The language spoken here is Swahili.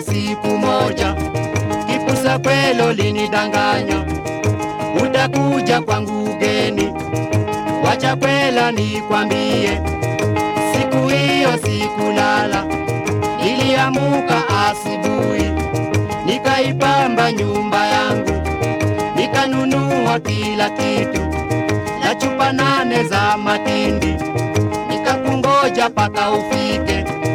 siku moja, kipusa kwelo linidanganya, utakuja kwangu ugeni. Wacha kwela nikwambie, siku hiyo sikulala, niliamuka asubuhi, nikaipamba nyumba yangu, nikanunua kila kitu na chupa nane za matindi, nikakungoja paka ufike